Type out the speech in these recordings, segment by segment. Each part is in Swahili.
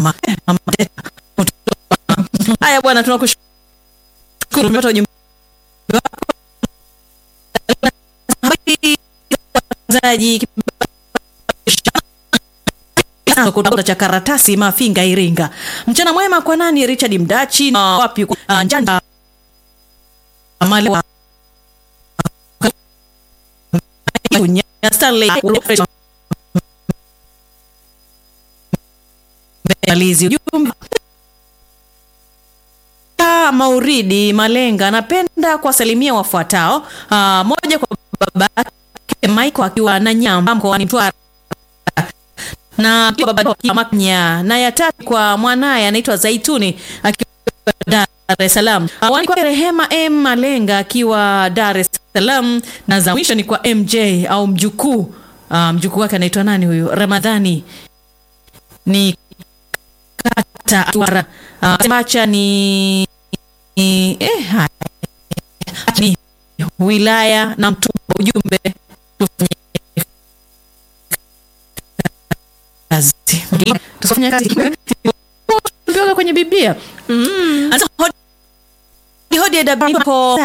mama Eh, mama Teta. haya bwana tunakushukuru tumepata ujumbe wako msikilizaji kutoka cha karatasi Mafinga Iringa. Mchana mwema kwa nani? Richard Mdachi na wapi? Uh, Njanja Amali wa Stanley Alizi ujumbe Mauridi Malenga, napenda kuwasalimia wafuatao. Uh, moja kwa babake Michael akiwa na Nyamba mkoani Mtwara na pia baba Maknya, na ya tatu kwa mwanaye anaitwa Zaituni akiwa Dar es Salaam. Awani kwa Rehema M Malenga akiwa Dar es Salaam, na za mwisho ni kwa MJ au mjukuu uh, mjukuu wake anaitwa nani huyu? Ramadhani ni kata Atwara uh, Macha ni ni, eh, haya. ni wilaya na Mtumba. Ujumbe tufanye kazi tufanye kazi Tumeambiwa kwenye Biblia Sasa hodi hodi adabapo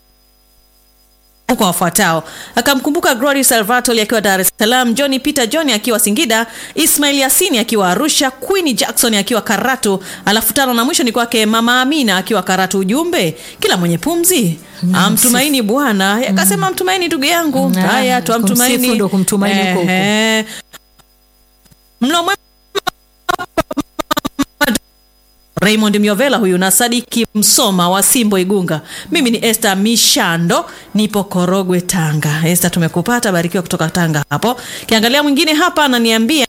kwa wafuatao akamkumbuka Glory Salvatore akiwa Dar es Salaam, John Peter John akiwa Singida, Ismail Yasini akiwa Arusha, Queen Jackson akiwa Karatu, alafu tano na mwisho ni kwake Mama Amina akiwa Karatu. Ujumbe, kila mwenye pumzi amtumaini Bwana. Akasema mtumaini ndugu yangu. Mm, Haya, ah, tuamtumaini kumsifu ndo kumtumaini huko huko. Ehe. Mlo mwema Raymond Miovela huyu na Sadiki Msoma wa Simbo Igunga. Mimi ni Esther Mishando, nipo Korogwe Tanga. Esther, tumekupata, barikiwa kutoka Tanga hapo. Kiangalia mwingine hapa ananiambia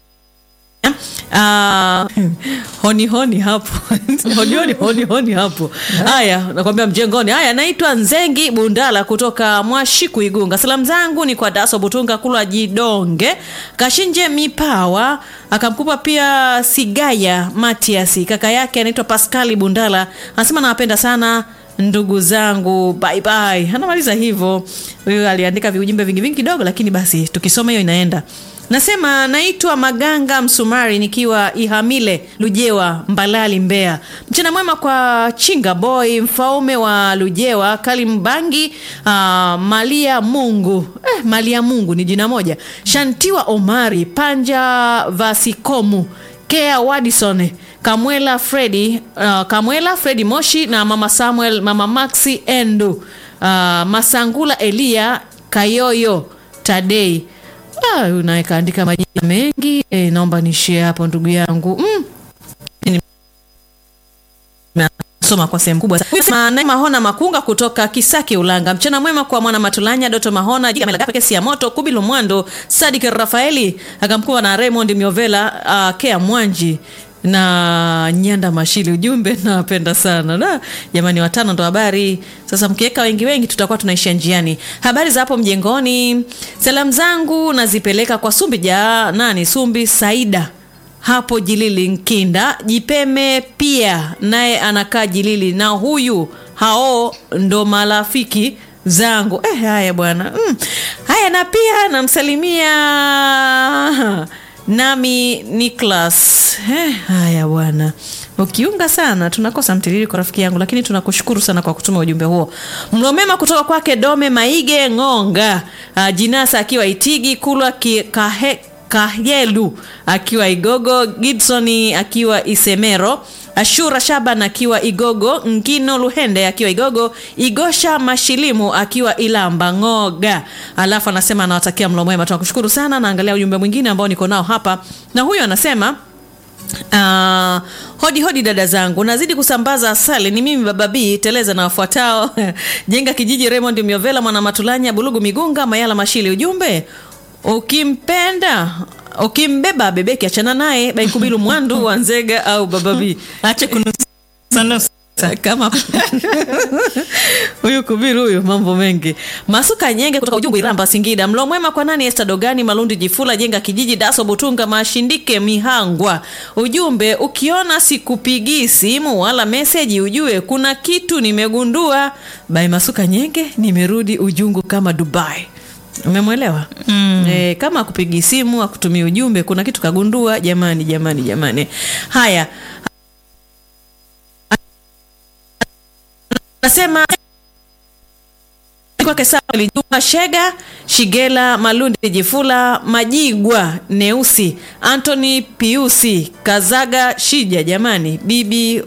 Ah, honi honi hapo honi honi honi honi hapo. Haya, nakwambia mjengoni. Haya, naitwa Nzengi Bundala kutoka Mwashiku Igunga. Salamu zangu ni kwa Daso Butunga Kulwa Jidonge Kashinje Mipawa, akamkupa pia Sigaya Matias, kaka yake anaitwa Paskali Bundala, anasema nawapenda sana ndugu zangu, bye bye. Anamaliza hivyo. Huyu aliandika viujumbe vingi vingi kidogo, lakini basi tukisoma hiyo inaenda. Nasema naitwa Maganga Msumari nikiwa Ihamile Lujewa Mbalali Mbeya. Mchana mwema kwa Chinga Boy mfaume wa Lujewa Kalimbangi uh, Malia Mungu eh, Malia Mungu ni jina moja. Shantiwa Omari Panja Vasikomu Kea Wadison Kamwela Fredi uh, Kamwela Fredi Moshi na mama Samuel mama Maxi Endu uh, Masangula Elia Kayoyo Tadei Ah, huyu naye kaandika majina mengi eh, naomba nishie hapo ndugu yangu mm. Soma kwa sehemu kubwa sana. Naye Mahona Makunga kutoka Kisaki Ulanga. Mchana mwema kwa mwana Matulanya, Doto Mahona, Jiga Melagape, Kesi ya Moto, Kubilu Mwando, Sadik Rafaeli, akamkuwa na Raymond Miovela, uh, Kea Mwanji na Nyanda Mashili. Ujumbe nawapenda sana na jamani, watano ndo habari. Sasa mkiweka wengi wengi, tutakuwa tunaishia njiani. Habari za hapo mjengoni, salamu zangu nazipeleka kwa Sumbi ja nani, Sumbi Saida hapo Jilili Nkinda, Jipeme pia naye anakaa Jilili, na huyu hao ndo marafiki zangu eh. Haya bwana mm. Haya, na pia namsalimia nami Niklas eh, haya bwana, ukiunga sana tunakosa mtiririko rafiki yangu, lakini tunakushukuru sana kwa kutuma ujumbe huo. Mlomema kutoka kwake Dome Maige Ng'onga, uh, Jinasa akiwa Itigi, Kulwa ki, kahe, Kahelu akiwa Igogo, Gibsoni akiwa Isemero, Ashura Shaban akiwa Igogo, Ngino Luhende akiwa Igogo, Igosha Mashilimu akiwa Ilamba Ng'oga. Alafu anasema anawatakia mlo mwema. Tunakushukuru sana. Naangalia ujumbe mwingine ambao niko nao hapa, na huyu anasema Uh, hodi hodi dada zangu, nazidi kusambaza asali. Ni mimi baba B teleza na wafuatao jenga kijiji, Raymond Miovela, mwana Matulanya, Bulugu Migunga, Mayala Mashili. Ujumbe ukimpenda ukimbeba bebeki achana naye baikubilu mwandu wa nzega au baba B ache kunusanusa kama huyu kubiru huyu mambo mengi masuka nyenge kutoka ujungu iramba singida mlo mwema kwa nani esta dogani malundi jifula jenga kijiji daso butunga mashindike mihangwa ujumbe ukiona sikupigii simu wala meseji ujue kuna kitu nimegundua bai masuka nyenge nimerudi ujungu kama dubai umemwelewa Mm. e, kama akupigi simu akutumia ujumbe kuna kitu kagundua jamani jamani jamani haya nasema kwake Samuel Juma Shega, Shigela Malundi, Jifula Majigwa, Neusi Anthony Piusi, Kazaga Shija, jamani, bibi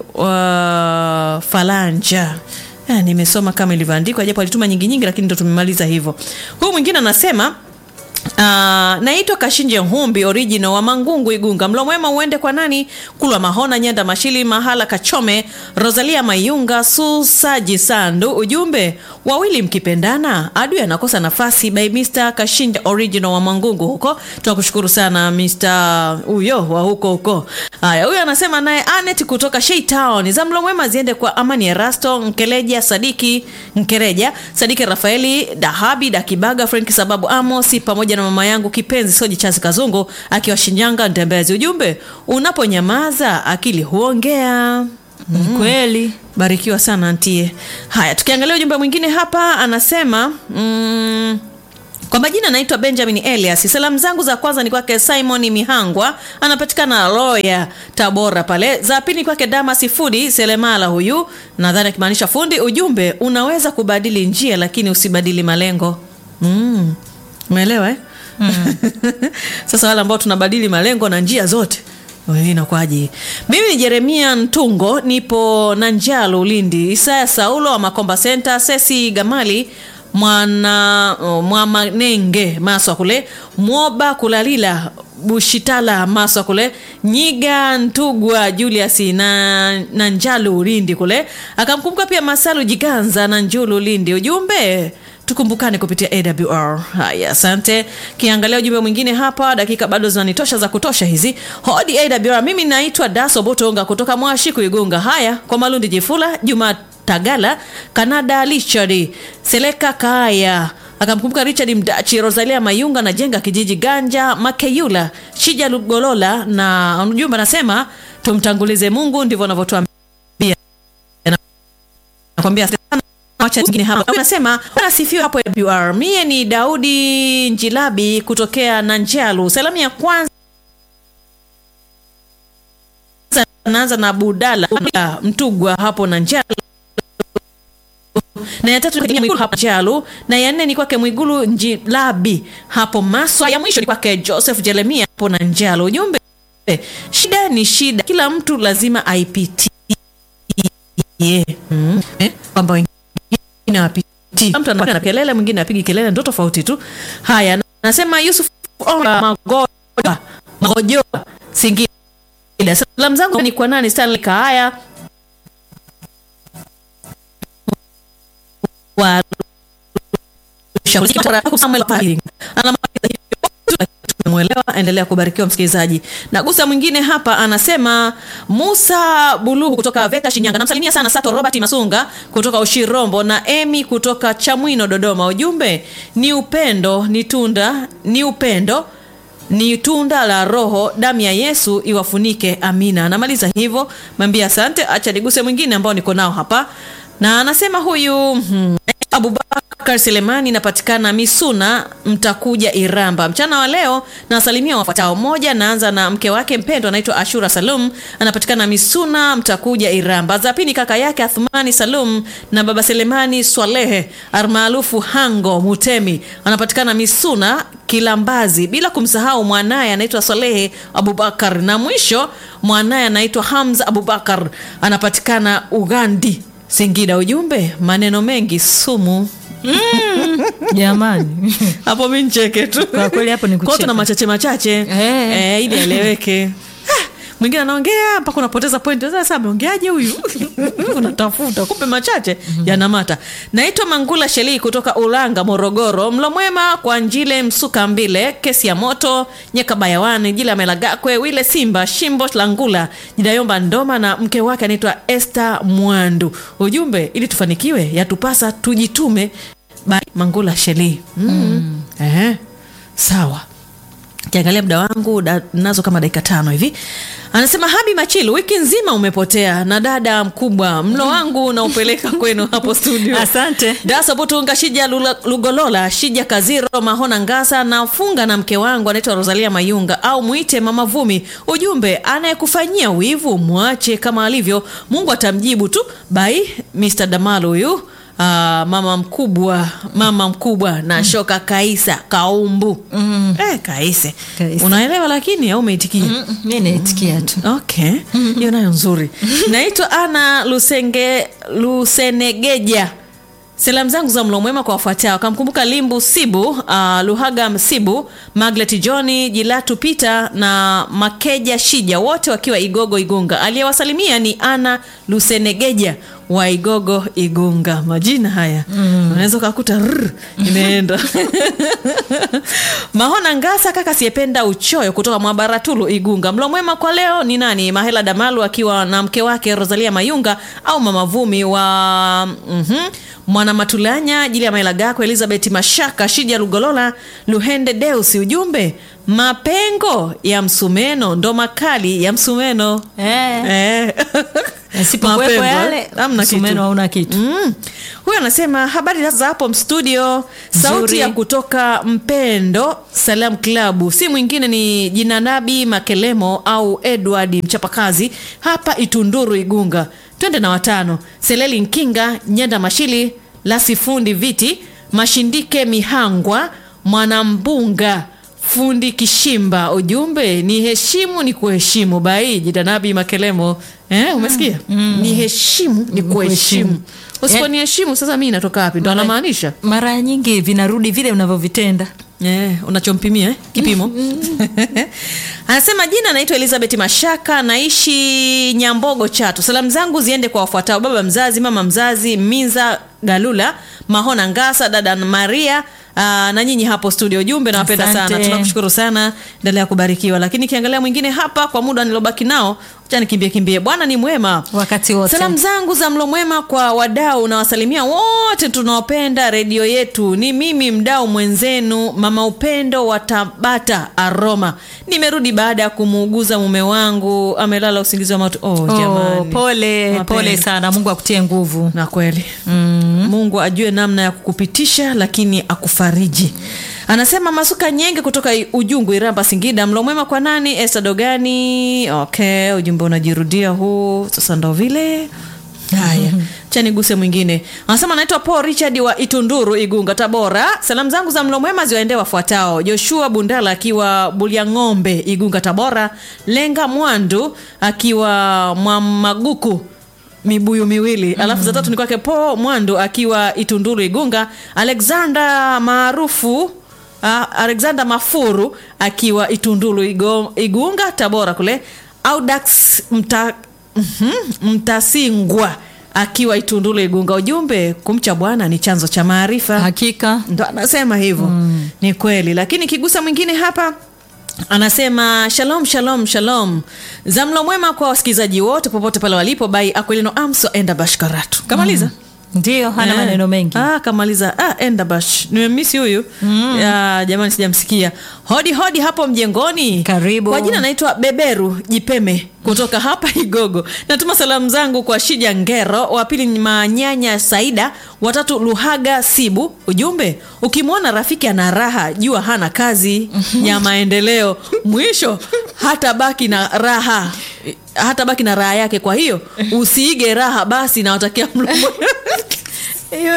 wa Falanja. Ah, nimesoma kama ilivyoandikwa japo alituma nyingi nyingi, lakini ndo tumemaliza hivyo. Huyu mwingine anasema Uh, naitwa Kashinje Humbi original wa Mangungu Igunga. Mlo mwema uende kwa nani? Kulwa Mahona Nyanda Mashili Mahala Kachome Rosalia Mayunga Susaji Sandu. Ujumbe wawili mkipendana adui anakosa nafasi by Mr. Kashinje original wa Mangungu huko. Tunakushukuru sana Mr. huyo wa huko huko. Haya, huyo anasema naye Anet kutoka Shei Town. Za mlo mwema ziende kwa Amani Erasto Nkeleja Sadiki Nkereja Sadiki Rafaeli Dahabi Dakibaga Frank Sababu Amosi pamoja na mama yangu kipenzi Soji Chazi Kazungu akiwa Shinyanga Ntembezi. Ujumbe, unaponyamaza akili huongea. Ni kweli. Barikiwa sana antie. Haya, tukiangalia ujumbe mwingine hapa anasema mm, kwa majina naitwa Benjamin Elias. Salamu zangu za kwanza ni kwake Simon Mihangwa, anapatikana Loya Tabora pale. Za pili ni kwake Damas Fudi Selemala, huyu nadhani akimaanisha fundi. Ujumbe, unaweza kubadili njia lakini usibadili malengo. Mm. Umeelewa eh? Sasa wale ambao tunabadili malengo na njia zote Wewe inakwaje? Mimi ni Jeremia Ntungo, nipo Nanjalo Ulindi. Isaya Saulo wa Makomba Center, Sesi Gamali mwana oh, Mwamanenge Maswa kule, Mwoba Kulalila Bushitala Maswa kule, Nyiga Ntugwa Julius na Nanjalo Ulindi kule. Akamkumbuka pia Masalu Jiganza na Njulu Ulindi. Ujumbe tukumbukane kupitia awr haya asante kiangalia ujumbe mwingine hapa dakika bado zinanitosha za kutosha hizi hodi awr mimi naitwa daso botonga kutoka mwashiku igunga haya kwa malundi jifula juma tagala kanada richard seleka kaya akamkumbuka richard mdachi rosalia mayunga na jenga kijiji ganja makeyula shija lugolola na ujumbe anasema tumtangulize mungu ndivyo anavyotuambia nakwambia sana wacha zingine hapa unasema anasifiwa hapo WR. Mie ni Daudi Njilabi kutokea Nanjalu. Salamu ya kwanza naanza na Budala Mtugwa hapo Nanjalu na ya tatu ni Mwigulu hapo Jalu, na ya nne ni kwake Mwigulu Njilabi hapo Maswa. Ya mwisho ni kwake Joseph Jeremia hapo Nanjalu. Ujumbe, shida ni shida, kila mtu lazima aipitie mm. eh, kwamba wengine wapitii, mtu anapiga kelele, mwingine apigi kelele, ndo tofauti tu. Haya, nasema Yusuf Ola Magoja Magojoa Singida. Salamu zangu ni kwa nani? Stanley Kaaya wa Samuel Paling. Tumemwelewa, endelea kubarikiwa msikilizaji. Na gusa mwingine hapa anasema Musa Buluhu kutoka Veta Shinyanga, namsalimia sana Sato Robert Masunga kutoka Ushirombo na Emi kutoka Chamwino Dodoma. Ujumbe ni upendo, ni tunda, ni upendo ni tunda la Roho, damu ya Yesu iwafunike. Amina. Anamaliza hivyo, mwambia asante. Acha niguse mwingine ambao niko nao hapa, na anasema huyu hmm, Abubakar Selemani inapatikana Misuna, mtakuja Iramba. Mchana wa leo nawasalimia wafuatao. Moja, naanza na mke wake mpendwa anaitwa Ashura Salum, anapatikana Misuna, mtakuja Iramba. Za pili, kaka yake Athmani Salum na baba Selemani Swalehe almaarufu Hango Mutemi, anapatikana Misuna Kilambazi, bila kumsahau mwanaye anaitwa Swalehe Abubakar, na mwisho mwanaye anaitwa Hamza Abubakar, anapatikana Ugandi Singida. Ujumbe, maneno mengi sumu. Jamani. Hapo mi ncheke tu Kwa kweli hapo ni Kwa kucheka. tuna machache machache Eh. eh, ili aeleweke. Ah, Mwingine anaongea mpaka unapoteza point. Sasa ameongeaje huyu? Unatafuta kumbe machache yanamata. Naitwa Mangula Shelii kutoka Ulanga, Morogoro. Mlo mwema kwa Njile Msuka Mbile, kesi ya moto Nyeka Bayawani, Jila Melagakwe, Wile Simba, Shimbo Langula, Jidayomba Ndoma na mke wake anaitwa Esther Mwandu. Ujumbe, ili tufanikiwe yatupasa tujitume. By Mangula Shelii. Mm. Eh. Sawa kiangalia muda wangu da, nazo kama dakika tano hivi anasema habi machilu wiki nzima umepotea na dada mkubwa mlo wangu naupeleka kwenu hapo studio Asante. dasobutunga shija Lula- lugolola shija kaziro mahona ngasa nafunga na mke wangu anaitwa rosalia mayunga au mwite mama vumi ujumbe anayekufanyia wivu mwache kama alivyo mungu atamjibu tu bai mr damal huyu Ah, mama mkubwa mama mkubwa na shoka kaisa kaumbu mm. eh, kaise Kaise. unaelewa lakini au umeitikia Mm, mi naitikia tu okay hiyo nayo nzuri naitwa ana lusenge lusenegeja salamu zangu za mlo mwema kwa wafuatao kamkumbuka limbu sibu uh, luhaga msibu maglet johni jilatu peter na makeja shija wote wakiwa igogo igunga aliyewasalimia ni ana lusenegeja wa igogo igunga majina haya mm. unaweza ukakuta rr, imeenda mahona ngasa kaka siyependa uchoyo kutoka mwabaratulu igunga mlo mwema kwa leo ni nani mahela damalu akiwa na mke wake rosalia mayunga au mama vumi wa mm-hmm, mwana matulanya jili ya maela gako elizabeth mashaka shija lugolola luhende deusi ujumbe mapengo ya msumeno ndo makali ya msumeno Eh. Eh. Yasipokuwepo Mapengo, yale, eh? Hamna kitu. msumeno hauna kitu. Mm. huyu anasema habari za hapo studio sauti Nzuri. ya kutoka mpendo salam klabu si mwingine ni jinanabi makelemo au edward mchapakazi hapa itunduru igunga twende na watano seleli nkinga nyenda mashili lasifundi viti mashindike mihangwa mwanambunga fundi kishimba ujumbe ni heshimu ni kuheshimu bai jitanabi makelemo eh, umesikia mm. ni heshimu ni kuheshimu usiponiheshimu sasa mi natoka wapi ndo anamaanisha mara nyingi vinarudi vile unavyovitenda Eh, unachompimia eh? kipimo anasema jina anaitwa elizabeth mashaka naishi nyambogo chato salamu zangu ziende kwa wafuatao baba mzazi mama mzazi minza galula mahona ngasa dada maria Aa, na nyinyi hapo studio jumbe nawapenda sana Asante. tunakushukuru sana endelea kubarikiwa lakini kiangalia mwingine hapa kwa muda nilobaki nao cha nikimbie kimbie bwana ni mwema wakati wote salamu zangu za mlo mwema kwa wadau nawasalimia wote tunaopenda redio yetu ni mimi mdau mwenzenu mama upendo wa tabata aroma nimerudi baada ya kumuuguza mume wangu amelala usingizi wa matu oh, oh, jamani pole Mapema. pole sana mungu akutie nguvu na kweli mm. mungu ajue namna ya kukupitisha lakini akufariji anasema masuka nyenge kutoka I- ujungu iramba singida mlo mwema kwa nani esta dogani okay ujumbe unajirudia huu sasa ndo vile haya chaniguse mwingine anasema anaitwa paul richard wa itunduru igunga tabora salamu zangu za mlo mwema ziwaendee wafuatao joshua bundala akiwa buliang'ombe igunga tabora lenga mwandu akiwa mwamaguku mibuyu miwili alafu za tatu ni kwake po mwandu akiwa itunduru igunga alexander maarufu uh, alexander mafuru akiwa itunduru Igo, igunga tabora kule audax mta, mhm, mtasingwa akiwa itunduru igunga ujumbe kumcha bwana ni chanzo cha maarifa hakika ndo anasema hivyo mm. ni kweli lakini kigusa mwingine hapa anasema shalom shalom shalom za mlo mwema kwa wasikilizaji wote popote pale walipo bai akwelino amso enda bashkaratu kamaliza mm. ndio hana Eh. maneno mengi ah, kamaliza ah, endabash nimemisi huyu mm. ya, jamani sijamsikia hodi hodi hapo mjengoni Karibu. kwa jina naitwa beberu jipeme kutoka hapa igogo natuma salamu zangu kwa shija ngero wa pili ni manyanya saida watatu luhaga sibu ujumbe ukimwona rafiki ana raha jua hana kazi ya maendeleo mwisho hata baki na raha hata baki na raha yake kwa hiyo usiige raha basi nawatakia mlo hiyo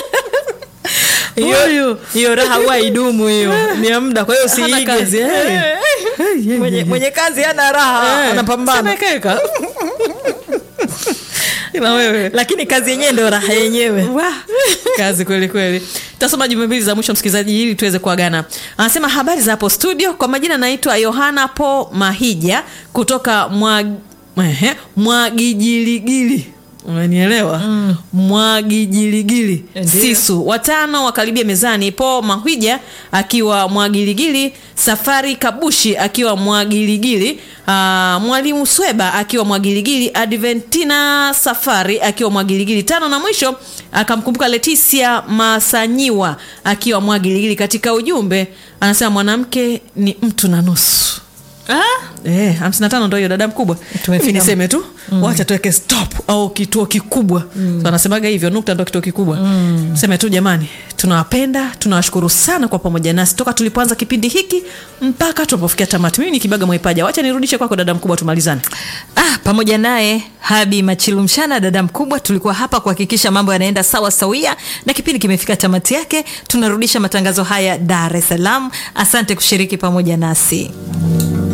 Huyu. hiyo raha huwa idumu hiyo ni ya muda kwa hiyo Hana usiige kazi, eh. Eh. mwenye, mwenye kazi hana raha Eh, anapambana semekeka. ila wewe lakini kazi yenyewe ndio raha yenyewe Wah, kazi kweli kweli tasoma jumbe mbili za mwisho msikilizaji ili tuweze kuagana anasema habari za hapo studio kwa majina naitwa yohana po mahija kutoka mwa ehe, mwagijiligili umenielewa mm. mwagijiligili Ndiyo. sisu watano wakaribia mezani po mahwija akiwa mwagiligili safari kabushi akiwa mwagiligili uh, mwalimu sweba akiwa mwagiligili adventina safari akiwa mwagiligili tano na mwisho akamkumbuka leticia masanyiwa akiwa mwagiligili katika ujumbe anasema mwanamke ni mtu na nusu Eh, hamsini na tano ndo hiyo dada mkubwa Tumefika Mimi niseme tu mm. wacha tuweke stop au kituo kikubwa mm. so, anasemaga hivyo nukta ndo kituo kikubwa mm. seme tu jamani tunawapenda tunawashukuru sana kwa pamoja nasi toka tulipoanza kipindi hiki mpaka tunapofikia tamati mimi ni kibaga mwaipaja wacha nirudishe kwako dada mkubwa tumalizane Ah, pamoja naye Habi Machilu Mshana, dada mkubwa, tulikuwa hapa kuhakikisha mambo yanaenda sawa sawia, na kipindi kimefika tamati yake. Tunarudisha matangazo haya Dar es Salaam. Asante kushiriki pamoja nasi.